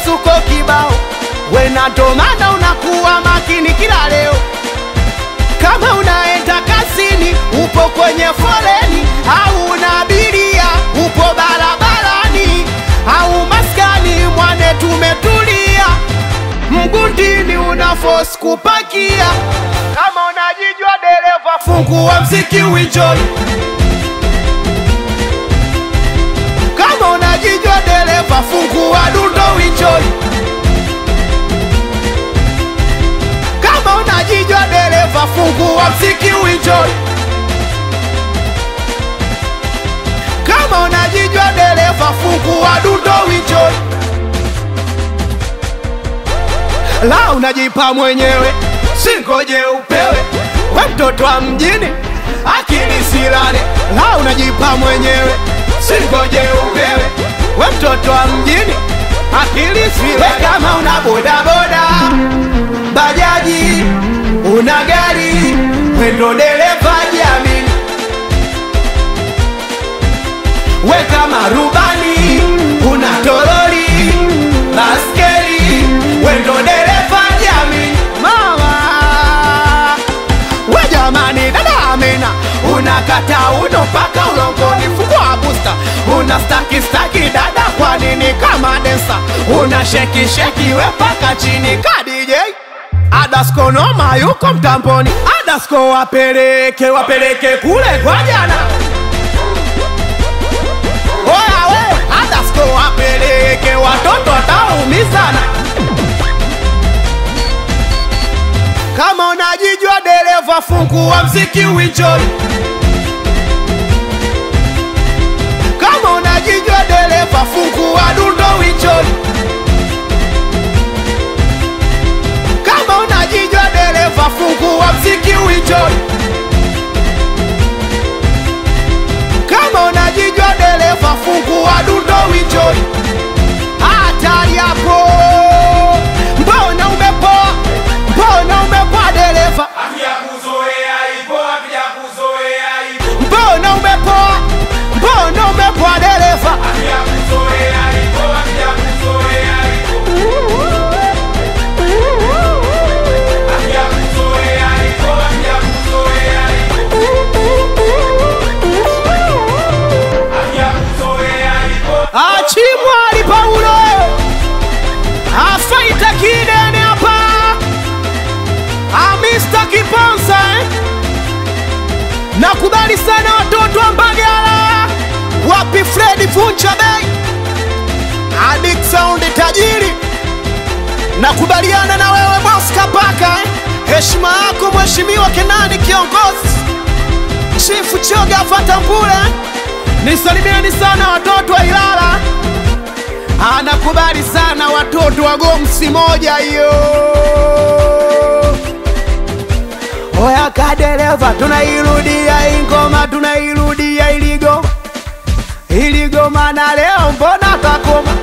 misuko kibao, wena ndo maana unakuwa makini kila leo. Kama unaenda kazini, upo kwenye foleni, au una abiria, upo barabarani, au maskani mwane, tumetulia mgundini, una force kupakia. Kama unajijua dereva, fungua mziki uenjoy. Kama unajijua dereva, fungua dundo uenjoy. Kama unajijua dereva, fungua mziki uenjoy. Kama unajijua dereva, fungua dundo uenjoy. La unajipa mwenyewe, singoje upewe. We mtoto wa mjini, akili silale. La unajipa mwenyewe, singoje upewe. We mtoto wa mjini, akili silale. Kama una bodaboda, bajaji, una gari, we ndo dereva jiamini. We kama rubani, una toroli, baskeli, we ndo dereva jiamini. Mama, we jamani, dada Amina, unakata uno mpaka ulongoni, fungua busta, una staki staki dada, kwa nini kama densa, una sheki sheki we mpaka chini ka DJ Adasko noma yuko mtamboni, Adasko wapeleke wapeleke kule kwa jana. Oya we, Adasko wapeleke watoto wataumizana. Kama unajijua dereva, fungua mziki uenjoy. Kama unajijua dereva, fungua dundo uenjoy. Kama unajijua dereva, fungua mziki uenjoy. Kama unajijua dereva, fungua dundo uenjoy. Hatari hapo, mbona umepoa? Mbona umepoa dereva? Mbona umepoa? Mbona umepoa dereva? Achimwali Paulo afaita kidene hapa Amista Kiponsa eh? Nakubali sana watoto wa Mbagala, wapi Fredi Vunja Bei, Adik Sound tajiri, nakubaliana na wewe boss Kapaka eh? Heshima yako mheshimiwa Kenani kiongozi, Chifu Choga Fatambule eh? Nisalimieni sana watoto wa Ilala, anakubali sana watoto wa Gomsi moja hiyo. Oya kadereva, tunairudia ingoma, tunairudia iligoma, iligoma na leo mbona takoma